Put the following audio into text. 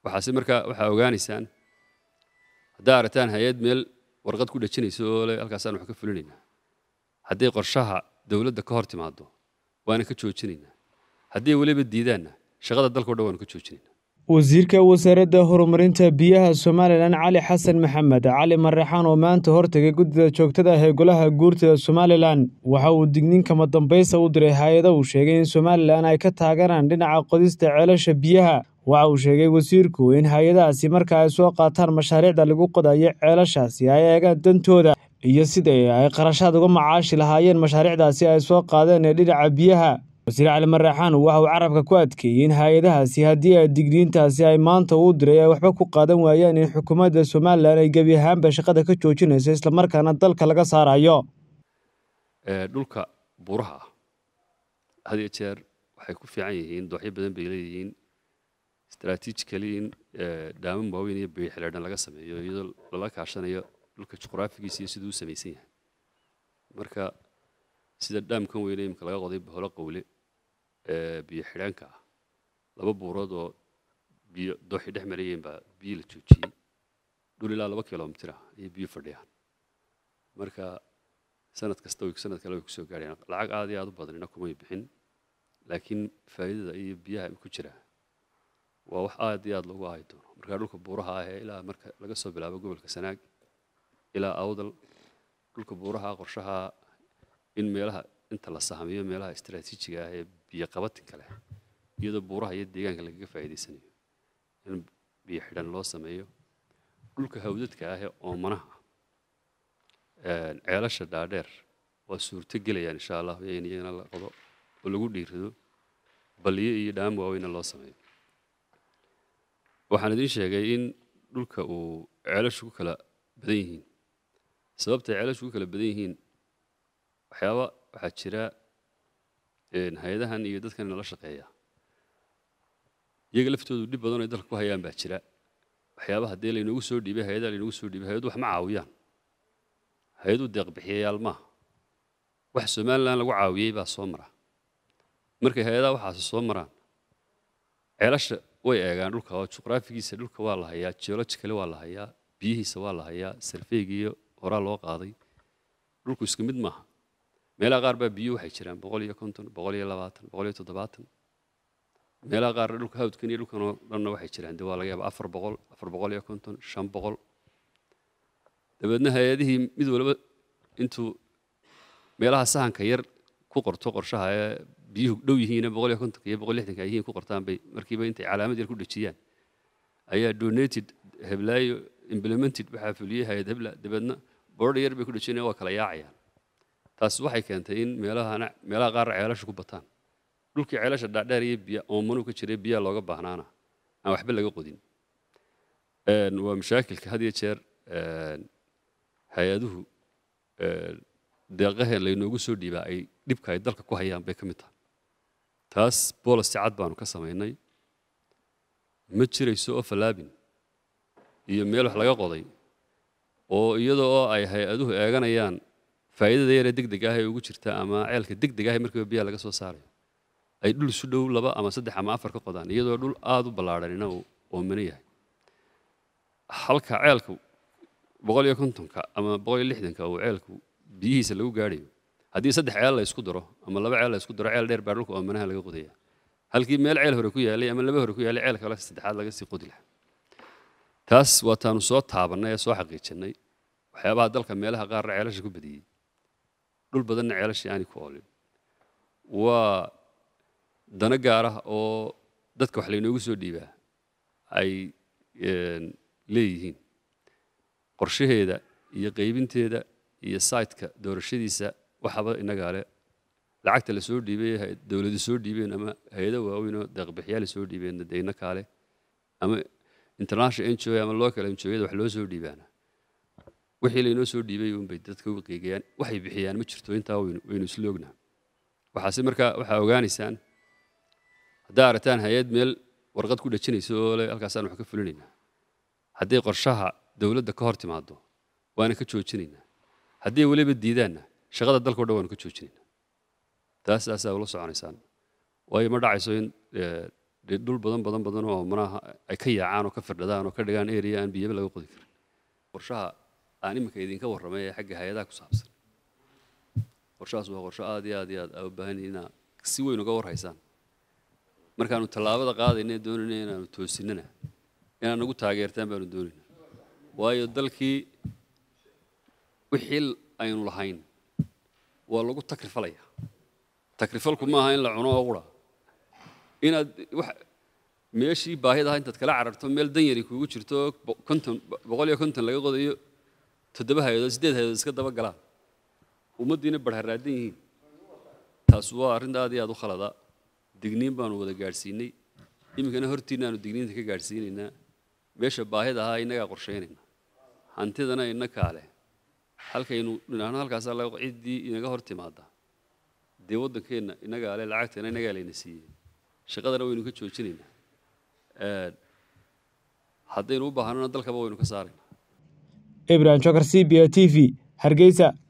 waxaase markaa waxaa ogaanaysaan haddaa aragtaan hay-ad meel warqad ku dhejinayso oo le halkaasaan wax ka fulinaynaa hadday qorshaha dowladda ka hor timaado waana ka joojinaynaa hadday weliba diidaanna shaqada dalkao dhan waanu ka joojinaynaa wasiirka wasaaradda horumarinta biyaha somalilan cali xasan maxamed cali marrexaan oo maanta hortegay guddida joogtada ah ee golaha guurtida somalilan waxa uu digniin kama dambaysa u diray hay-ada uu sheegay in somalilan ay ka taageeraan dhinaca qodista ceelasha biyaha waxa uu sheegay wasiirku in hay-adahaasi marka ay soo qaataan mashaariicda lagu qodayo ceelashaasi ay eegaan dantooda iyo sidai ay qarashaad uga macaashi lahaayeen mashaariicdaasi ay soo qaadeen ee dhinaca biyaha wasiir cali marrexaan waxa uu carabka ku adkeeyey in hay-adahaasi haddii ay digniintaasi ay maanta uu diray ay waxba ku qaadan waayaan in xukuumadda somalilan ay gebi ahaanba shaqada ka joojinayso islamarkaana dalka laga saarayo dhulka buuraha ah had iyo jeer waxay ku fiican yihiin dooxyo badan bay leeyihiin strategically in dhaaman waaweyn iyo biyo xidheedhan laga sameeyo iyadoo lala kaashanayo dhulka juqraafigiisa iyo siduu u samaysan yahay marka sida dhaamkan weyne imika laga qoday holo qowle biyo xidhaanka ah laba buurood oo biyo dooxi dhex marayeen baa biyo la joojiyey dhul ilaa laba kilomitir ah ayay biyo fadhiyaan marka sanad kasta sanad kale way kusoo gaarayaan lacag aad iyo aad u badanina kumay bixin laakiin faa'iidada iyo biyaha ku jira waa wax aad iyo aad loogu aayi doono marka dhulka buuraha ah ee ilaa marka laga soo bilaabo gobolka sanaag ilaa awdal dhulka buuraha qorshaha in meelaha inta la sahamiyo meelaha istaraatiijiga ah ee biyo qabatinka leh iyadoo buuraha iyo deegaanka lagaga faa'iidaysanayo in biyo xidhan loo sameeyo dhulka hawdadka ah ee oomanaha ceelasha dhaadheer waa suurto gelayaan insha allah in iyagana la qodo oo lagu dhiirido baliyo iyo dhaam waaweyna loo sameeyo waxaan idiin sheegay in dhulka uu ceelashu ku kala badan yihiin sababtay ceelashu ku kala badan yihiin waxyaaba waxaa jira hay-adahan iyo dadkan nala shaqeeya iyaga laftoodu dhib badan ay dalka ku hayaan baa jira waxyaaba haddii laynoogu soo dhiibay hay-adaha laynoogu soo dhiibay hay-adu wax ma caawiyaan hay-adu deeqbixiyayaal maaha wax somalilan lagu caawiyey baa soo mara markay hay-adaha waxaasi soo maraan ceelasha way eegaan dhulka oo juqraafigiisa dhulka waa la hayaa geologically waa la hayaa biyihiisa waa la hayaa sarfeygiiyo horaa loo qaaday dhulku isku mid maaha meelaha qaar baa biyo waxay jiraan boqol iyo konton boqol iyo labaatan boqol iyo toddobaatan meelaha qaar dhulka hawdkan iyo dhulkan oo dhanna waxay jiraan dee waa laga yaaba afar boqol afar boqol iyo konton shan boqol dabeedna hay-adihii mid waliba intuu meelaha sahanka yar ku qorto qorshaha ee biyuhu dhow yihiin boqol iyo kontonka iyo boqol lixdanka yihiin ku qortaan bay markiiba intay calaamad yar ku dhejiyaan ayaa donated heblaayo implemented waxaa fuliyey hay-ad hebla dabeedna boodha yar bay ku dhejinayaan waa kala yaacayaan taas waxay keentay in meelahana meelaha qaar ceelasha ku bataan dhulkii ceelasha dhaadheer iyo biya oomanu ka jiray biyaha looga baahnaana aan waxba laga qodin waa mashaakilka had iyo jeer hay-aduhu deeqaheen laynoogu soo dhiibaa ay dhibka ay dalka ku hayaan bay ka mid tahay taas boolis cad baanu ka samaynay ma jirayso oo fallaabin iyo meel wax laga qoday oo iyadoo oo ay hay-aduhu eeganayaan faa'iidada yaree deg deg ah ee ugu jirta ama ceelka deg deg ah markiiba biyaha laga soo saarayo ay dhul isu dhow laba ama saddex ama afar ka qodaan iyadoo dhul aada u ballaadhanina uu oomano yahay halka ceelka boqol iyo kontonka ama boqol iyo lixdanka uu ceelku biyihiisa lagu gaadhayo haddii saddex ceel la isku daro ama laba ceel la isku daro ceel dheer baa dhulka oomanaha laga qodaya halkii meel ceel hore ku yaalay ama laba hore ku yaalay ceel kale saddexaad laga sii qodi lahaa taas waa taanu soo taabannay ee soo xaqiijinay waxyaabaha dalka meelaha qaarna ceelasha ku badiyey dhul badanna ceelashii aanay ku oolin waa dano gaar ah oo dadka wax laynoogu soo dhiibaa ay leeyihiin qorshaheeda iyo qaybinteeda iyo saytka doorashadiisa waxaba innagaa le lacagta la soo dhiibay dowladu soo dhiibeen ama hay-ado waaweyn oo deeqbixiyaal soo dhiibeen deyna kaale ama international n g o ama local n g o-yada wax loo soo dhiibaana wixii laynoo soo dhiibay unbay dadka u qiigayaan waxay bixiyaan ma jirto intaa waynu isla ognaa waxaase markaa waxaa ogaanaysaan haddaa aragtaan hay-ad meel warqad ku dhejinayso oo le halkaasaan wax ka fulinaynaa hadday qorshaha dowladda ka hor timaado waana ka joojinaynaa hadday weliba diidaanna shaqada dalkao dhan waanu ka joojinaynaa taas aasaa ula soconaysaan waayo ma dhacayso in dee dhul badan badan badan oo manaha ay ka yaacaan oo ka firdhadaan oo ka dhigaan area aan biyaba laga qodi karin qorshaha aan iminka idinka warramay ee xagga hay-adaha ku saabsan qorshahaas waa qorsho aad iyo aad iyo aad aa u baahan yihiin inaa si weyn uga warhaysaan markaanu tallaabada qaadayna doonayna inaanu toosinana inaad nagu taageertaan baanu doonayna waayo dalkii wixii aynu lahayn waa lagu takrifalaya takrifalku maaha in la cuno oo qura inaad wax meeshii baahidaha intaad kala cararto meel dan yari kuugu jirto konton boqol iyo konton laga qodayo toddoba hay-adood siddeed hay-adood iska daba galaan ummaddiina barharaadan yihiin taas waa arrinta aad iyo aad u khalada digniin baanu wada gaadhsiinay iminkana hortiina aanu digniinta ka gaadhsiinaynaa meesha baahida ahaa innagaa qorshaynayna hantidana innakaa leh halkaynu dhinaano halkaasaa laga ciddii inaga hor timaada dee waddankeenna innagaa leh lacagtana innagaa layna siiyey shaqadana waynu ka joojinaynaa haddaynu u baahanona dalkaba waynu ka saaraynaa ibrahim jokar c b a t v hargeysa